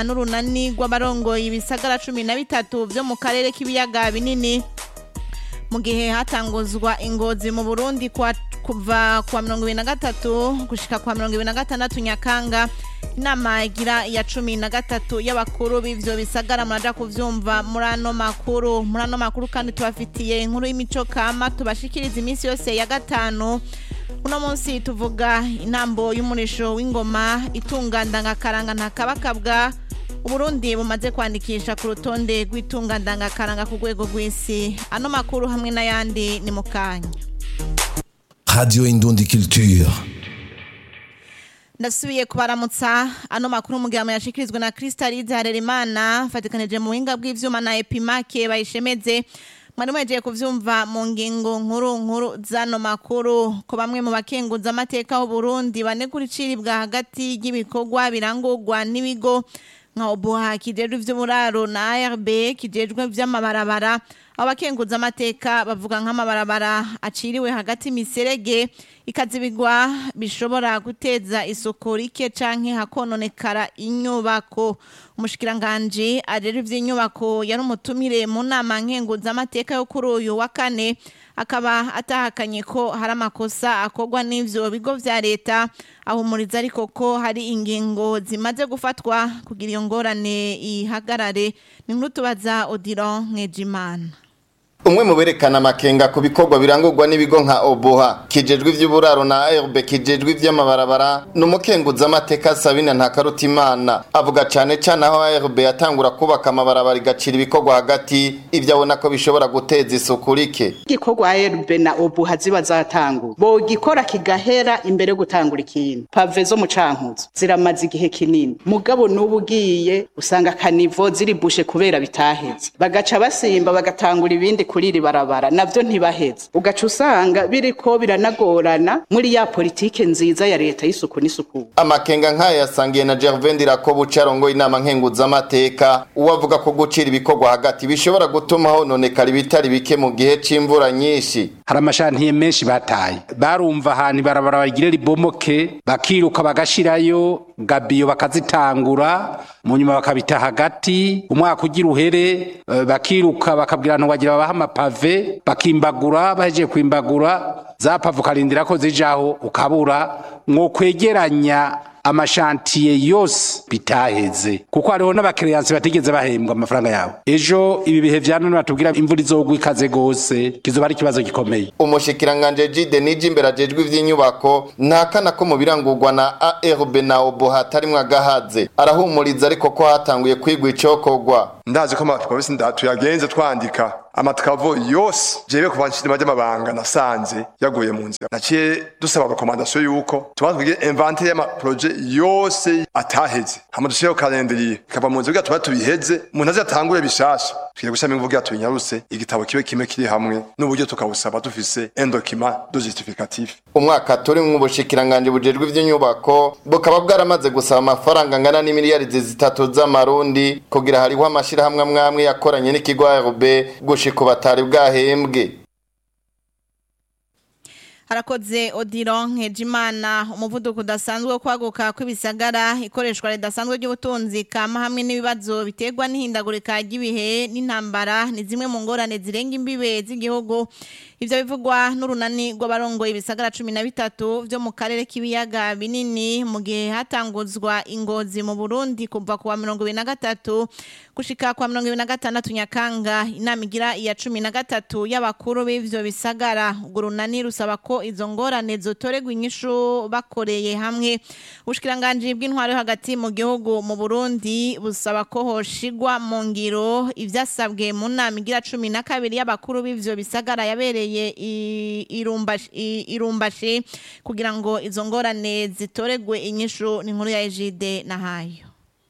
bivugwa n'urunani rw'abarongoye ibisagara cumi na bitatu vyo mu karere k'ibiyaga binini mu gihe hatanguzwa ingozi mu burundi kwa kuva kwa mirongo ibiri na gatatu gushika kwa mirongo ibiri na gatandatu nyakanga inama igira ya cumi na gatatu y'abakuru b'ivyo bisagara muraja kuvyumva muri ano makuru muri ano makuru kandi tubafitiye inkuru y'imico kama tubashikiriza iminsi yose ya gatanu uno munsi tuvuga intambo y'umurisho w'ingoma itunga ndangakaranga ntakabakabwa uburundi bumaze kwandikisha ku rutonde rw'itunga ndangakaranga ku rwego rw'isi ano makuru hamwe n'ayandi ni mu kanya Radio Indundi Culture. ndasubiye kubaramutsa ano makuru mu gihe yashikirizwa na Crystalide Harerimana fatikanije mu buhinga bw'ivyuma na Epimake bayishemeze mwari mwejeje kuvyumva mu ngingo nkuru nkuru zano makuru ko bamwe mu bakenguza amateka y'u Burundi banegura iciribwa hagati y'ibikorwa birangurwa n'ibigo nka obuha kijejwe ivy'uburaro na ARB kijejwe vy'amabarabara abo bakenguza amateka bavuga nk'amabarabara aciriwe hagati miserege ikazibigwa bishobora guteza isuku rike canke hakononekara inyubako umushikiranganji ajejwe ivy'inyubako yari umutumire mu nama nkenguza amateka yo kuri uyu wa kane akaba atahakanye ko hari amakosa akorwa n'ivyo bigo vya leta ahumuriza ariko ko hari ingingo zimaze gufatwa kugira iyo ngorane ihagarare ni nkuru tubaza Odilon Nkejimana umwe mu berekana amakenga ku bikorwa birangurwa n'ibigo nka oboha kijejwe ivy'uburaro na ARB kijejwe ivy'amabarabara ni umukenguza amateka Sabina Ntakarutimana avuga cane cane aho ARB yatangura kubaka amabarabara igacira ibikorwa hagati ivyo abona ko bishobora guteza isuku rike igikorwa ARB na obuha ziba zatangura bogikora kigahera imbere yo gutangura ikintu pave zo mu cankuzo ziramaze igihe kinini mugabo n'ubu ugiye usanga kanivo ziri bushe kubera bitaheze bagaca basimba bagatangura ibindi kuri iri barabara navyo ntibaheze ugaca usanga biriko biranagorana muri ya politike nziza ya leta y'isuku n'isuku amakenga nk'aya yasangiye na Gervain Ndirakobu carongo inama nkenguza amateka uwavuga ko gucira ibikorwa hagati bishobora gutuma hononekara ibitari bike mu gihe c'imvura nyinshi hari amashantiye menshi bataye barumva ahantu ibarabara bagire ribomoke bakiruka bagashirayo gabiyo bakazitangura mu nyuma bakabita hagati umwaka ugira uhere eh, bakiruka bakabwirana wagira babaha amapave bakimbagura bahejeje kwimbagura za pave ukarindira ko zijaho ukabura mwo kwegeranya amashantiye yose bitaheze kuko hariho n'abakiriyansi batigeze bahembwa amafaranga yabo ejo ibi bihe vya none batubwira imvura izogwa ikaze gose kizoba ari ikibazo gikomeye umushikiranganje Jide nije imbere ajejwe ivy'inyubako ntakana ko mu birangurwa na ARB na oboha hatarimwo agahaze arahumuriza ariko ko hatanguye kwigwa icokorwa ndazi ko amapolisi tuyagenze twandika amatwavo yose jewe kuva nshirima ry'amabanga nasanze yaguye mu nzira naciye dusaba rekomandasiyo yuko tubanza kugira inventaire y'amaproje yose ataheze hama dushireho kalendriye ikava mu nzira kugira tuba tubiheze umuntu aze atangure bishasha tugiye gushyiramo inguvu kugira tubinyaruse igitabo kibe kimwe kiri hamwe n'uburyo tukabusaba dufise un document de justificatif umwaka turi mu bushikiranganje bujejwe ivy'inyubako bukaba bwaramaze gusaba amafaranga angana n'imiliyari zitatu z'amarundi kugira hariho amashirahamwe amwamwe yakoranye n'ikigo ARB gushika batari bwahembwe harakoze odiro nkejimana umuvuduko udasanzwe wo kwaguka kw'ibisagara ikoreshwa ridasanzwe ry'ubutunzi kama hamwe n'ibibazo biterwa n'ihindagurika ry'ibihe n'intambara ni zimwe mu ngorane zirenga imbibe z'igihugu ivyo bivugwa n'urunani rw'abarongoye ibisagara cumi na bitatu vyo mu karere k'ibiyaga binini mu gihe hatanguzwa ingozi mu burundi kuva kuwa mirongo ibiri na gatatu gushika kwa mirongo ibiri na gatandatu nyakanga inama igira iya cumi na gatatu y'abakuru b'ivyo bisagara urwo runani rusaba ko izo ngorane zotoregwa inyishu bakoreye hamwe ubushikiranganji bw'intwaro yo hagati mu gihugu mu burundi busaba ko hoshigwa mu ngiro ivyasabwe mu nama igira cumi na kabiri y'abakuru b'ivyo bisagara yabereye i- irumbashi i- irumbashi kugira ngo izo ngorane zitoregwe inyishu ni inkuru ya ejide na hayo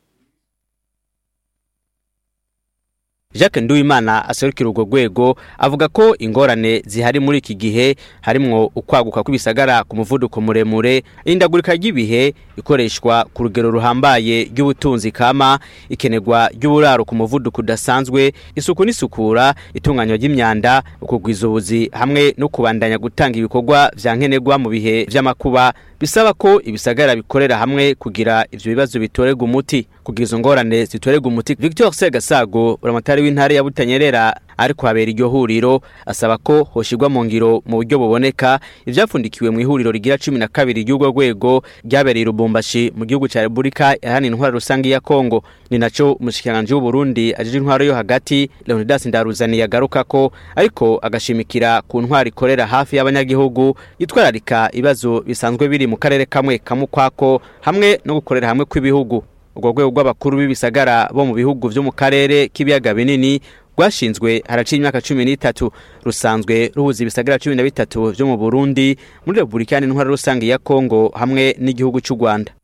Jacques Nduwimana aserukira urwo rwego avuga ko ingorane zihari muri iki gihe harimwo ukwaguka kw'ibisagara ku muvuduko muremure indagurika ry'ibihe ikoreshwa ku rugero ruhambaye ry'ubutunzi kama ikenerwa ry'uburaro ku muvuduko udasanzwe isuku n'isukura itunganywa ry'imyanda ukugwiza ubuzi hamwe no kubandanya gutanga ibikorwa vya nkenerwa mu bihe vy'amakuba bisaba ko ibisagara bikorera hamwe kugira ivyo bibazo bitorerwa umuti kugira izo ngorane zitorerwa umuti Victor Segasago uramatari w'intare ya Butanyerera ariko habera iryo huriro asaba ko hoshirwa mu ngiro mu buryo buboneka ivyafundikiwe mu ihuriro rigira 12 ry'urwo rwego ryabereye Lubumbashi mu gihugu ca Republika ihana intwara rusangi ya Kongo ni naco umushikiranganje w'u Burundi ajije intwaro yo hagati Leonidas Ndaruzani yagaruka ko ariko agashimikira ku ntwara ikorera hafi y'abanyagihugu yitwararika ibibazo bisanzwe biri mu karere kamwe kamukwako hamwe no gukorera hamwe kw'ibihugu urwo rwego rw'abakuru b'ibisagara bo mu bihugu vyo mu karere k'ibiyaga binini rwashinzwe haraciye imyaka cumi n'itatu rusanzwe ruhuza ibisagara cumi na bitatu vyo mu burundi muri repubulika y'intwara rusange ya kongo hamwe n'igihugu c'u rwanda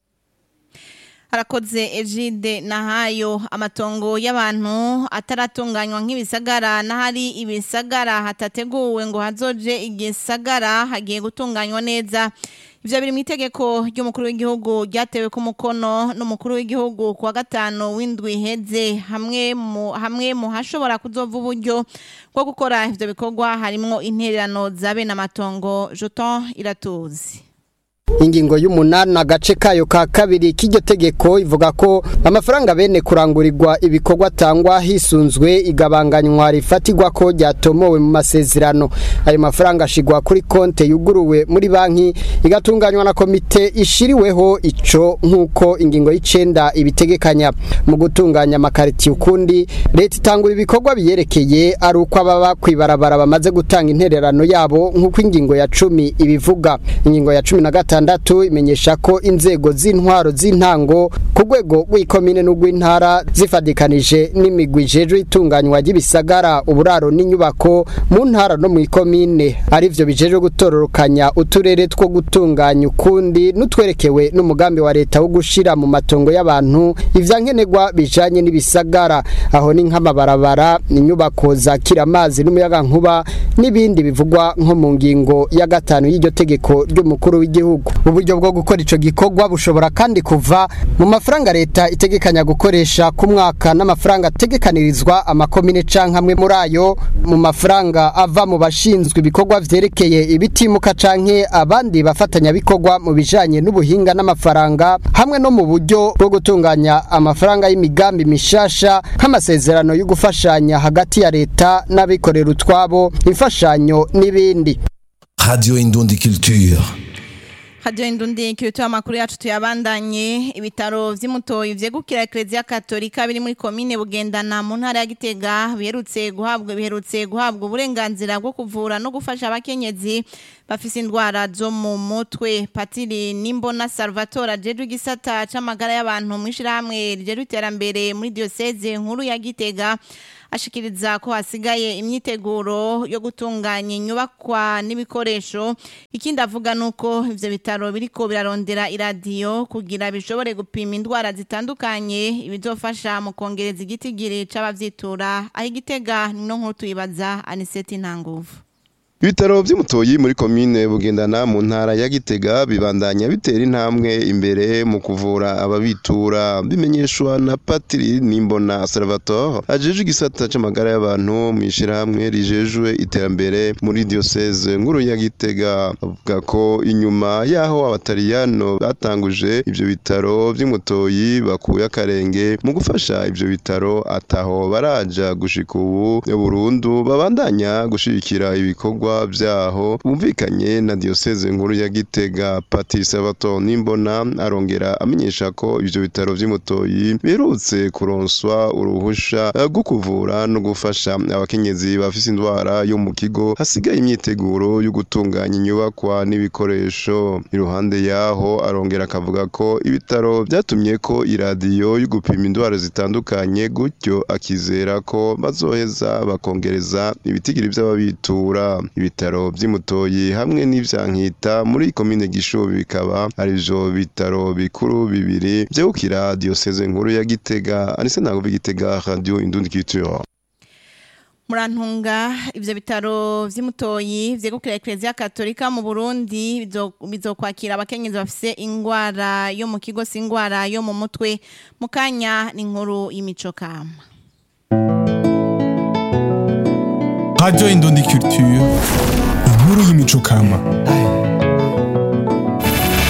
harakoze ejide nahayo amatongo y'abantu ataratunganywa nk'ibisagara n'ahari ibisagara hatateguwe ngo hazoje igisagara hagiye gutunganywa neza ivyo biri mu itegeko ry'umukuru w'igihugu ryatewe ku mukono n'umukuru w'igihugu ku wa gatanu w'indwi iheze hamwe mu hamwe mu hashobora kuzova uburyo bwo gukora ivyo bikorwa harimwo intererano za bene amatongo jeton iratuzi ingingo y'umunani agace kayo ka kabiri k'iryo tegeko ivuga ko amafaranga bene kurangurirwa ibikorwa atangwa hisunzwe igabanganywa rifatirwa ko ryatomowe mu masezerano ayo mafaranga ashigwa kuri konte yuguruwe muri banki igatunganywa na komite ishiriweho ico nk'uko ingingo y'icenda ibitegekanya mu gutunganya amakaritiye ukundi leta itangura ibikorwa biyerekeye ari uko ababa kwibarabara bamaze gutanga intererano yabo nk'uko ingingo ya cumi ibivuga ingingo ya cumi na gatanu gatandatu imenyesha ko inzego z'intwaro z'intango ku rwego rw'ikomine n'urw'intara zifadikanije n'imigwi ijejwe itunganywa ry'ibisagara uburaro n'inyubako mu ntara no mu ikomine arivyo bijejwe gutororokanya uturere two gutunganya ukundi n'utwerekewe n'umugambi wa leta wo gushira mu matongo y'abantu ivyankenerwa bijanye n'ibisagara aho ni nk'amabarabara inyubako zakira amazi n'umuyagankuba n'ibindi bivugwa nko mu ngingo ya gatanu y'iryo tegeko ry'umukuru w'igihugu uburyo bwo gukora ico gikorwa bushobora kandi kuva mu mafaranga leta itegekanya gukoresha ku mwaka n'amafaranga ategekanirizwa amakomine canke amwe muri ayo mu mafaranga ava mu bashinzwe ibikorwa vyerekeye ibitimuka canke abandi bafatanyabikorwa mu bijanye n'ubuhinga n'amafaranga hamwe no mu buryo bwo gutunganya amafaranga y'imigambi mishasha nk'amasezerano yo gufashanya hagati ya leta n'abikorera utwabo imfashanyo n'ibindi Radio Indundi Culture. hadiyo indundi kirituye amakuru yacu tuyabandanye ibitaro vy'imutoyi vyegukira eklezia katolika biri muri komine bugendana mu ntara ya gitega biherutse guhabwa biherutse guhabwa uburenganzira bwo kuvura no gufasha abakenyezi bafise indwara zo mu mutwe patiri nimbona salvatore ajejwe igisata c'amagara y'abantu mw'ishirahamwe rijejwe iterambere muri dioseze nkuru ya gitega ashikiriza ko hasigaye imyiteguro yo gutunganya inyubakwa n'ibikoresho ikindi avuga nuko ivyo bitaro biriko birarondera iradiyo kugira bishobore gupima indwara zitandukanye ibizofasha mu kongereza igitigiri c'abavyitura aho igitega nino nkuru tuyibaza aniseti ntanguvu Ibitaro vy'umutoyi muri komine bugendana mu ntara ya Gitega bibandanya bitera intambwe imbere mu kuvura ababitura bimenyeshwa na Patri Nimbona Salvatore ajejwe igisata c'amagara y'abantu mu ishirahamwe rijejwe iterambere muri diocese nkuru ya Gitega avuga ko inyuma yaho abatariyano batanguje ivyo bitaro vy'umutoyi bakuye akarenge mu gufasha ivyo bitaro ataho baraja gushika ubu burundu babandanya gushigikira ibikorwa vyaho bumvikanye na diocese nkuru ya Gitega Patri Salvatore Nimbona arongera amenyesha ko ivyo bitaro vy'umutoyi biherutse kuronswa uruhusha rwo kuvura no gufasha abakenyezi bafise indwara yo mu kigo hasigaye imyiteguro yo gutunganya inyubakwa n'ibikoresho iruhande yaho arongera akavuga ko ibitaro vyatumye ko iradiyo yo gupima indwara zitandukanye gutyo akizera ko bazoheza bakongereza ibitigiri vy'ababitura ibitaro vy'imutoyi hamwe n'ivyankita muri komine gishubi bikaba arivyo bitaro bikuru bibiri vyegukira diocese nkuru ya gitega anise ntabwo Gitega radio indundi culture murantunga ivyo bitaro vy'imutoyi vyegukira eklezia katolika mu burundi bizo- bizokwakira abakenyezi bafise ingwara yo mu kigo si ingwara yo mu mutwe mu kanya ni inkuru y'imico kama Radio Indundi Culture, inkuru y'imico kama.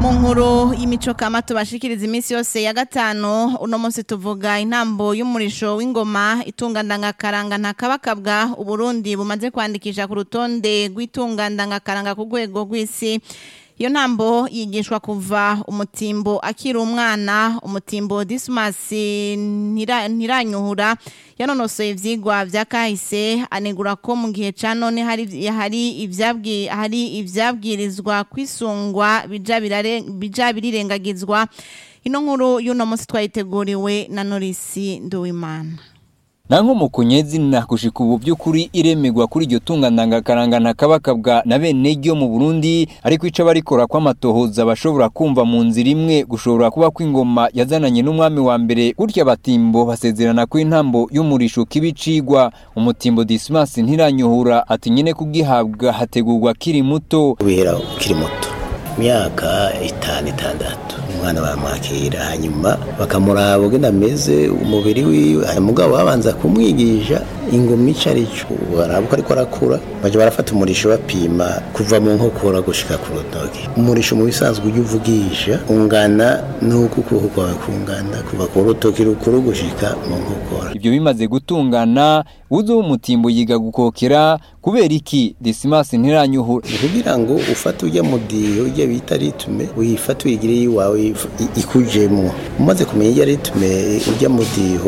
mu nkuru y'imico kama tubashikiriza iminsi yose ya gatanu uno munsi tuvuga intambo y'umurisho w'ingoma itunga ndangakaranga ntakabakabwa uburundi bumaze kwandikisha ku rutonde rw'itunga ndangakaranga ku rwego rw'isi iyo ntambo yigishwa kuva umutimbo akiri umwana umutimbo disimasi ntiranyuhura yanonosoye ivyigwa vya kahise anegura ko mu gihe ca none hari hari ivyabwi hari ivyabwirizwa kwisungwa bija birare- bija birirengagizwa ino nkuru y'uno munsi twayiteguriwe na Norisi Nduwimana Nanko mukunyezi na kushika ubu by'ukuri iremegwa kuri iryo tunga ndangakaranga ntakabakabwa na bene ryo mu Burundi ariko ica barikora kw'amatohoza bashobora kumva mu nzira imwe gushobora kuba kw'ingoma yazananye n'umwami wa mbere gutya batimbo basezerana ko intambo y'umurisho kibicigwa umutimbo Dismas ntiranyuhura ati nyine kugihabwa hategurwa kiri muto kubera ukiri muto imyaka itanu itandatu umwana baramwakira hanyuma bakamuraba ugenda ameze umubiri wiwe hari umugabo babanza kumwigisha ingoma ico arico baraba uko ariko arakura baja barafata umurisho bapima kuva mu nkokora gushika ku rutoki umurisho mu bisanzwe ujya uvugisha ungana n'uko ukuboko kwawe kungana kuva ku rutoki rukuru gushika mu nkokora Ibyo bimaze gutungana uzo w'umutimbo yiga gukokera kubera iki Dismas ntiranyuhura ni kugira ngo ufate ujya mu diyo ujya bita ritume uyifate uyigire iwawe i- ikujemwo umaze kumenya ijya ritume ujya mu diho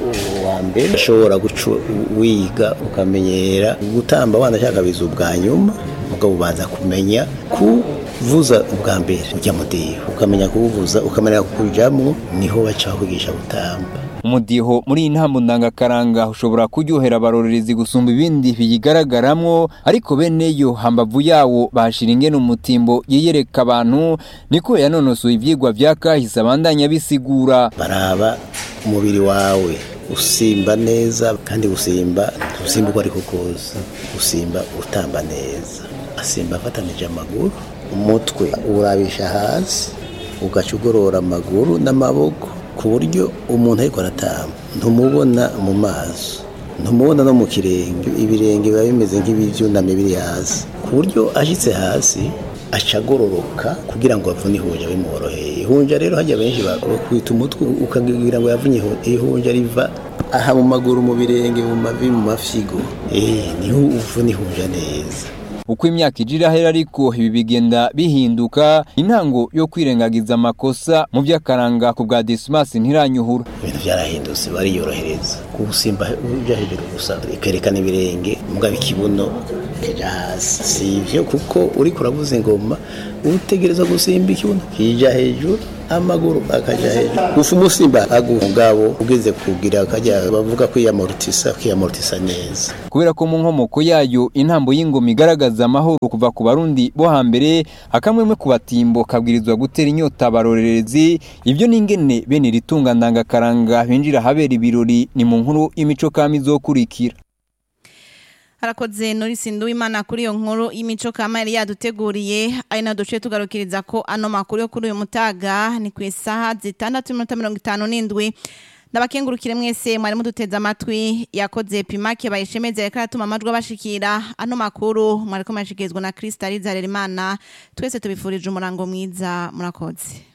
wa mbere ushobora guca wiga ukamenyera gutamba wanashaka biza ubwa nyuma mugabo ubanza kumenya kuvuza ubwa mbere ujya mu diho ukamenya kuwuvuza ukamenya kujamwo niho baca bakwigisha gutamba umudiho muri iyi ntambo ndangakaranga ushobora kuryohera abarorerezi gusumba ibindi biyigaragaramwo ariko bene yo hambavu yawo bahashira ingene umutimbo yiyereka abantu niko yanonosoye ivyigwa vya kahise abandanya bisigura baraba umubiri wawe usimba neza kandi gusimba usimba uko ariko kose usimba utamba neza asimba afatanije amaguru umutwe urabisha hasi ugaca ugorora amaguru n'amaboko ku buryo umuntu ariko aratamba ntumubona mu maso ntumubona no mu kirenge ibirenge biba bimeze nk'ibyunamye biri hasi ku buryo ashitse hasi aca agororoka kugira ngo avune ihunja bimworoheye ihunja rero hajya benshi bakwita umutwe ukagira ngo yavunye ihu- ihunja riva aha mu maguru mu birenge mu mavi mu mafyigo eh niho uvuna ihunja neza uko imyaka ija irahera ariko ibi bigenda bihinduka intango yo kwirengagiza amakosa mu vy'akaranga ku bwa Dismas ntiranyuhura ibintu byarahindutse bariyorohereza gusimba uja hejuru gusa ikerekana ibirenge mugabo ikibuno kija hasi si ivyo kuko uriko uravuza ingoma utegereza gusimba ikibuno kija hejuru amaguru akaja hejuru gufa umusimba aguha mugabo ugeze kugira akajya bavuga kwiyamortisa kwiyamortisa neza kubera ko mu nkomoko yayo intambo y'ingoma igaragaza amahoro kuva ku barundi bo hambere akamwemwe ku batimbo kabwirizwa gutera inyota abarorerezi ibyo n'ingene bene iri tunga ndangakaranga binjira ahabera ibirori ni mu nkuru y'imico kami izokurikira harakoze Norisi Nduwimana kuri iyo nkuru y'imico kama yari yaduteguriye ari na duce tugarukiriza ko ano makuru yo kuri uyu mutaga ni ku isaha zitandatu n'iminota mirongo itanu n'indwi ndabakengurukire mwese mwari muduteze amatwi yakoze pimake bayishemeze yariko aratuma amajwi abashikira ano makuru mwariko murashikirizwa na Krista Rizaremana twese tubifurije umurango mwiza murakoze